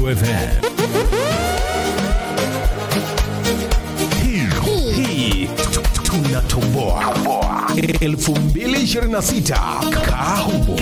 FM. Hii hii tunatoboa 2026 kaa humo.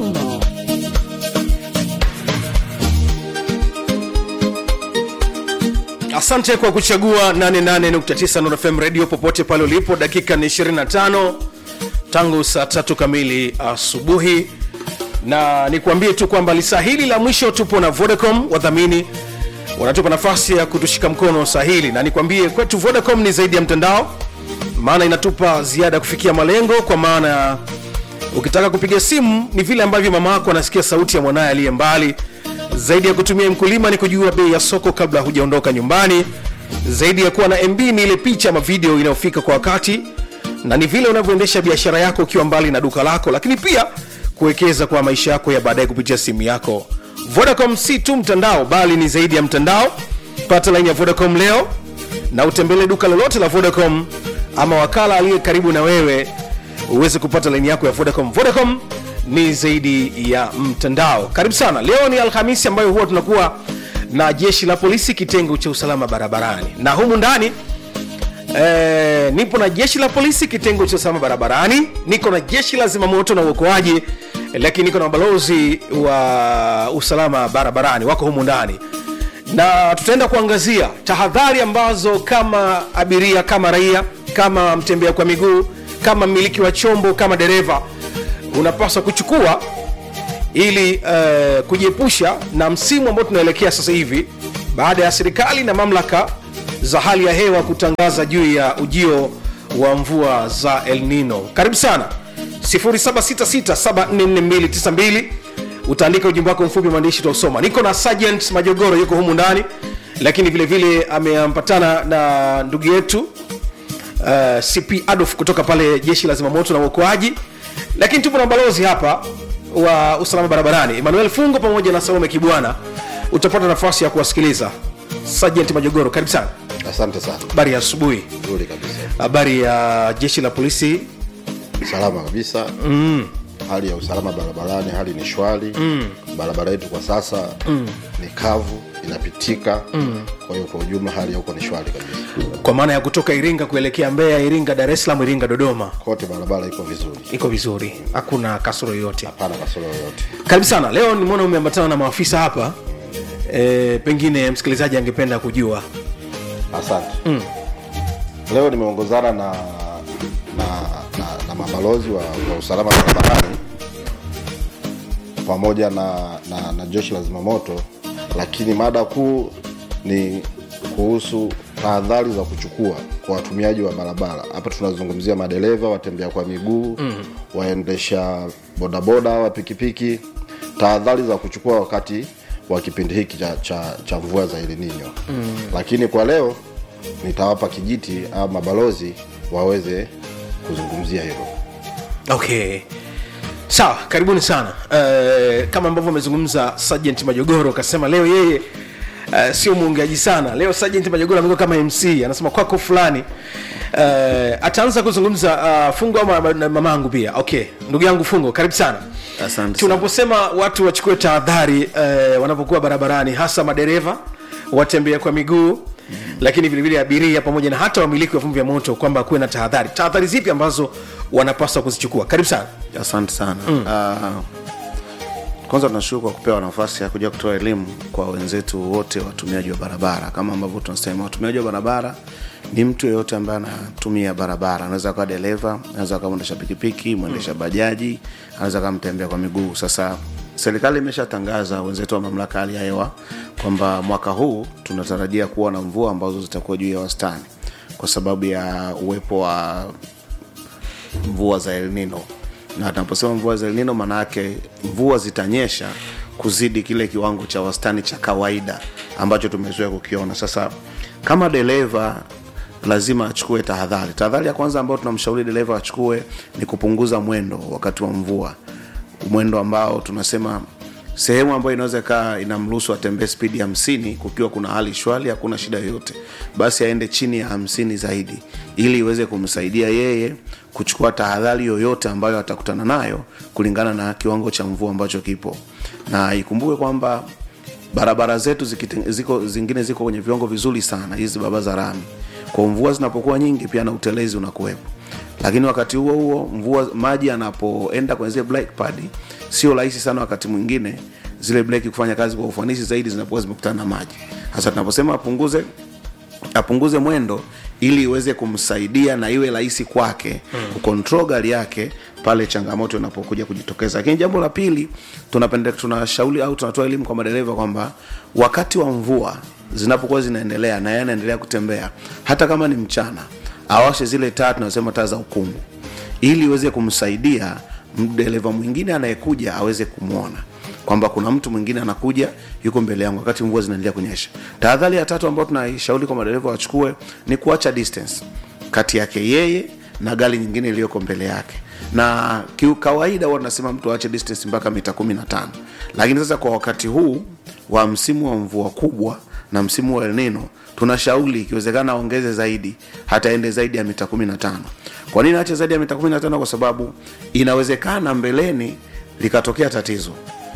asante kwa kuchagua 88.9 Nuru FM radio popote pale ulipo dakika ni 25 tangu saa tatu kamili asubuhi na nikuambie tu kwamba lisaa hili la mwisho tupo na vodacom wadhamini wanatupa nafasi ya kutushika mkono saa hili na nikwambie kwetu vodacom ni zaidi ya mtandao maana inatupa ziada kufikia malengo kwa maana ya ukitaka kupiga simu ni vile ambavyo mama yako anasikia sauti ya mwanaye aliye mbali zaidi ya kutumia mkulima ni kujua bei ya soko kabla hujaondoka nyumbani zaidi ya kuwa na mb ni ile picha ama video inayofika kwa wakati na ni vile unavyoendesha biashara yako ukiwa mbali na duka lako lakini pia kuwekeza kwa maisha yako ya baadaye kupitia simu yako vodacom si tu mtandao bali ni zaidi ya mtandao pata laini ya vodacom leo na utembele duka lolote la vodacom ama wakala aliye karibu na wewe uweze kupata laini yako ya vodacom vodacom ni zaidi ya mtandao karibu sana leo ni alhamisi ambayo huwa tunakuwa na jeshi la polisi kitengo cha usalama barabarani na humu ndani Eh, nipo na jeshi la polisi kitengo cha usalama barabarani niko na jeshi la zimamoto na uokoaji eh, lakini niko na balozi wa usalama barabarani wako humu ndani na tutaenda kuangazia tahadhari ambazo kama abiria kama raia kama mtembea kwa miguu kama mmiliki wa chombo kama dereva unapaswa kuchukua ili uh, kujiepusha na msimu ambao tunaelekea sasa hivi baada ya serikali na mamlaka za hali ya hewa kutangaza juu ya ujio wa mvua za el nino karibu sana 766744292 utaandika ujumbe wako mfupi maandishi utausoma niko na sergeant majogoro yuko humu ndani lakini vile vile ameampatana na ndugu yetu uh, cp adolf kutoka pale jeshi la zimamoto na uokoaji lakini tupo na balozi hapa wa usalama barabarani emmanuel fungo pamoja na salome kibwana utapata nafasi ya kuwasikiliza sergeant majogoro karibu sana asante sana habari ya asubuhi nzuri kabisa habari ya jeshi la polisi salama kabisa mm. hali ya usalama barabarani hali ni shwari mm. barabara yetu kwa sasa mm. ni kavu inapitika mm. kwa hiyo kwa ujumla hali ya huko ni shwari kabisa kwa maana ya kutoka iringa kuelekea mbeya iringa dar es salaam iringa dodoma kote barabara iko vizuri iko vizuri hakuna kasoro yoyote hapana kasoro yoyote karibu sana leo nimeona umeambatana na maafisa hapa e, pengine msikilizaji angependa kujua asante mm. leo nimeongozana na na, na, na mabalozi wa, wa usalama barabarani pamoja na, na, na jeshi la zimamoto lakini mada kuu ni kuhusu tahadhari za kuchukua kwa watumiaji wa barabara hapa tunazungumzia madereva watembea kwa miguu mm. waendesha bodaboda wa pikipiki tahadhari za kuchukua wakati wa kipindi hiki cha, cha, cha mvua za elininyo mm. lakini kwa leo nitawapa kijiti au mabalozi waweze kuzungumzia hilo okay sawa karibuni sana uh, kama ambavyo amezungumza sergeant majogoro akasema leo yeye uh, sio mwongeaji sana leo sergeant majogoro amekuwa kama mc anasema kwako fulani uh, ataanza kuzungumza uh, fungo ama na mamangu pia okay ndugu yangu fungo karibu sana Asante sana. tunaposema watu wachukue tahadhari uh, wanapokuwa barabarani hasa madereva watembea kwa miguu mm. lakini vilevile abiria pamoja na hata wamiliki wa vyombo vya moto kwamba kuwe na tahadhari tahadhari zipi ambazo wanapaswa kuzichukua karibu sana asante sana mm. uh, kwanza tunashukuru kwa kupewa nafasi ya kuja kutoa elimu kwa wenzetu wote watumiaji wa barabara kama ambavyo tunasema watumiaji wa barabara ni mtu yeyote ambaye anatumia barabara anaweza kawa dereva anaweza kawa mwendesha pikipiki mwendesha bajaji anaweza kawa mtembea kwa miguu sasa serikali imeshatangaza wenzetu wa mamlaka hali ya hewa kwamba mwaka huu tunatarajia kuwa na mvua ambazo zitakuwa juu ya wastani kwa sababu ya uwepo wa mvua za El Nino na tunaposema mvua za El Nino maana yake mvua zitanyesha kuzidi kile kiwango cha wastani cha kawaida ambacho tumezoea kukiona sasa kama dereva lazima achukue tahadhari tahadhari ya kwanza ambayo tunamshauri dereva achukue ni kupunguza mwendo wakati wa mvua mwendo ambao tunasema sehemu ambayo inaweza kaa inamruhusu atembee spidi hamsini kukiwa kuna hali shwari hakuna shida yoyote basi aende chini ya hamsini zaidi ili iweze kumsaidia yeye kuchukua tahadhari yoyote ambayo atakutana nayo kulingana na kiwango cha mvua ambacho kipo na ikumbuke kwamba barabara zetu zikite, ziko, zingine ziko kwenye viwango vizuri sana hizi barabara za rami kwa mvua zinapokuwa nyingi pia na utelezi unakuwepo lakini wakati huo huo mvua maji yanapoenda kwenye zile black pad sio rahisi sana wakati mwingine zile breki kufanya kazi kwa ufanisi zaidi zinapokuwa zimekutana na maji hasa tunaposema apunguze apunguze mwendo ili iweze kumsaidia na iwe rahisi kwake hmm. kucontrol gari yake pale changamoto inapokuja kujitokeza lakini jambo la pili tunapende tunashauri au tunatoa elimu kwa madereva kwamba wakati wa mvua zinapokuwa zinaendelea na yeye anaendelea kutembea hata kama ni mchana awashe zile taa tunasema taa za ukungu ili iweze kumsaidia dereva mwingine anayekuja aweze kumwona kwamba kuna mtu mwingine anakuja yuko mbele yangu wakati mvua zinaendelea kunyesha tahadhari ya tatu ambayo tunaishauri kwa madereva wachukue ni kuacha distance kati yake yeye na gari nyingine iliyoko mbele yake na kiukawaida huwa tunasema mtu aache distance mpaka mita kumi na tano lakini sasa kwa wakati huu wa msimu wa mvua kubwa na msimu wa El Nino tunashauri ikiwezekana aongeze zaidi hata ende zaidi ya mita kumi na tano kwa nini aache zaidi ya mita kumi na tano kwa sababu inawezekana mbeleni likatokea tatizo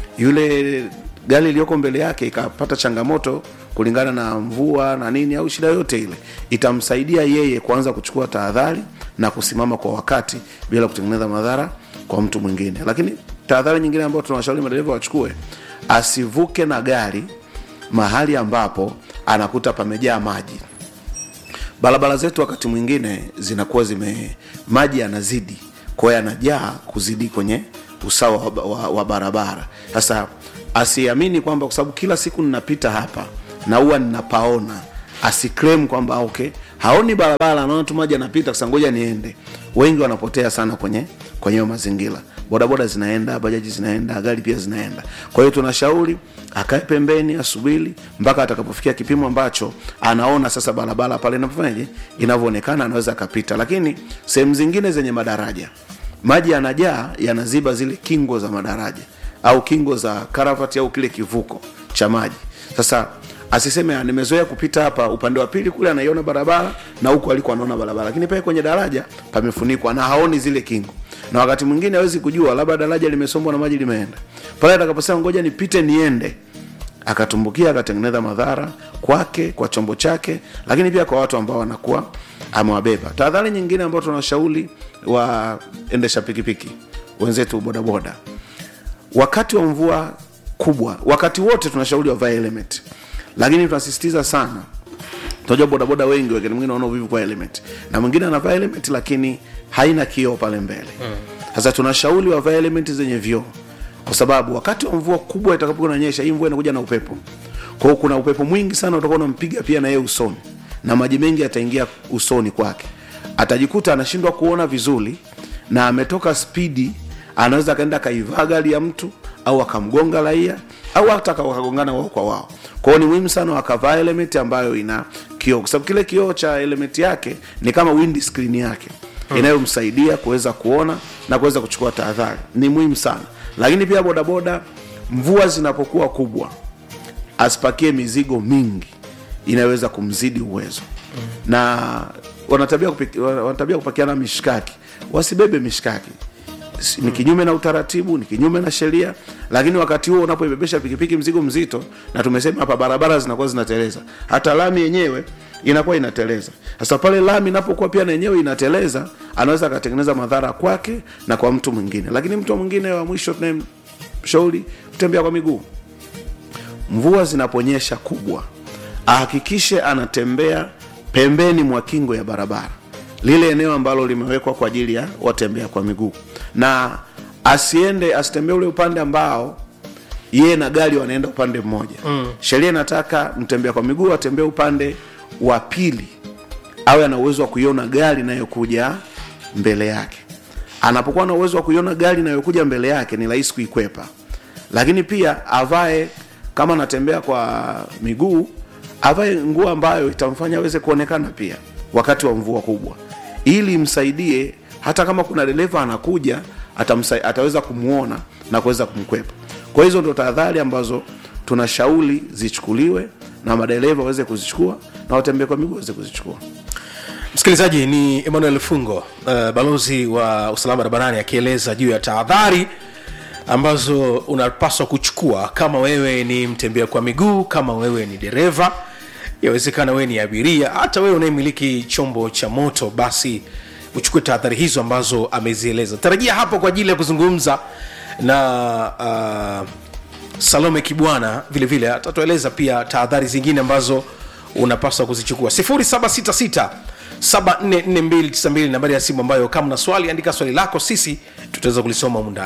yule gari iliyoko mbele yake ikapata changamoto kulingana na mvua na nini au shida yote ile itamsaidia yeye kuanza kuchukua tahadhari na kusimama kwa wakati bila kutengeneza madhara kwa mtu mwingine lakini tahadhari nyingine ambayo tunawashauri madereva wachukue asivuke na gari mahali ambapo anakuta pamejaa maji barabara zetu wakati mwingine zinakuwa zime maji yanazidi kwa hiyo yanajaa kuzidi kwenye usawa wa, wa, wa barabara sasa asiamini kwamba kwa sababu kila siku ninapita hapa na huwa ninapaona asiklem kwamba okay haoni barabara anaona tu maji anapita sasa ngoja niende wengi wanapotea sana kwenye kwenye hiyo mazingira bodaboda zinaenda bajaji zinaenda gari pia zinaenda kwa hiyo tunashauri akae pembeni asubiri mpaka atakapofikia kipimo ambacho anaona sasa barabara pale inafanyaje inavyoonekana anaweza akapita lakini sehemu zingine zenye madaraja maji yanajaa yanaziba zile kingo za madaraja au kingo za karavati au kile kivuko cha maji sasa asiseme "Ah, nimezoea kupita hapa upande wa pili kule anaiona barabara na huku aliko anaona barabara lakini pale kwenye daraja pamefunikwa na haoni zile kingo na wakati mwingine hawezi kujua labda daraja limesombwa na maji limeenda pale atakaposema ngoja nipite niende akatumbukia akatengeneza madhara kwake kwa chombo chake lakini pia kwa watu ambao wanakuwa amewabeba tahadhari nyingine ambayo tunashauri waendesha pikipiki wenzetu bodaboda wakati wa mvua kubwa wakati wote tunashauri wavae element lakini tunasisitiza sana tunajua bodaboda wengi wakati mwingine wanaona uvivu kwa element na mwingine anavaa element lakini haina kioo pale mbele sasa tunashauri wavae element zenye vioo kwa sababu wakati wa mvua kubwa itakapokuwa inanyesha hii mvua inakuja na upepo kwa hiyo kuna upepo mwingi sana utakuwa unampiga pia na yeye usoni na maji mengi yataingia usoni kwake atajikuta anashindwa kuona vizuri na ametoka spidi anaweza akaenda akaivaa gari ya mtu au akamgonga raia au hata aka- wakagongana wao kwa wao kwao ni muhimu sana wakavaa element ambayo ina kioo kwa sababu kile kioo cha element yake ni kama wind screen yake inayomsaidia kuweza kuona na kuweza kuchukua tahadhari ni muhimu sana lakini pia bodaboda mvua zinapokuwa kubwa asipakie mizigo mingi inayoweza kumzidi uwezo na wanatabia kupiki- wanatabia kupakiana mishkaki wasibebe mishkaki Si- ni kinyume na utaratibu ni kinyume na sheria lakini wakati huo unapoibebesha pikipiki mzigo mzito na tumesema hapa barabara zinakuwa zinateleza hata lami yenyewe inakuwa inateleza sasa pale lami inapokuwa pia na yenyewe inateleza anaweza akatengeneza madhara kwake na kwa mtu mwingine lakini mtu mwingine wa mwisho tunayemshauri kutembea kwa miguu mvua zinaponyesha kubwa ahakikishe anatembea pembeni mwa kingo ya barabara lile eneo ambalo limewekwa kwa ajili ya watembea kwa miguu na asiende asitembee ule upande ambao yeye na gari wanaenda upande mmoja mm. sheria inataka mtembea kwa miguu atembee upande wa pili awe ana uwezo wa kuiona gari inayokuja mbele yake anapokuwa na uwezo wa kuiona gari inayokuja mbele yake ni rahisi kuikwepa lakini pia avae kama anatembea kwa miguu avae nguo ambayo itamfanya aweze kuonekana pia wakati wa mvua kubwa ili msaidie hata kama kuna dereva anakuja atamsa, ataweza kumwona na kuweza kumkwepa kwa hizo ndo tahadhari ambazo tunashauri zichukuliwe na madereva waweze kuzichukua na watembea kwa miguu waweze kuzichukua msikilizaji ni emmanuel fungo uh, balozi wa usalama barabarani akieleza juu ya tahadhari ambazo unapaswa kuchukua kama wewe ni mtembea kwa miguu kama wewe ni dereva yawezekana wewe ni abiria hata wewe unayemiliki chombo cha moto basi uchukue tahadhari hizo ambazo amezieleza tarajia hapo kwa ajili ya kuzungumza na uh, salome kibwana vile vile atatueleza pia tahadhari zingine ambazo unapaswa kuzichukua 766 744292 nambari ya simu ambayo kama na swali andika swali lako sisi tutaweza kulisoma mundani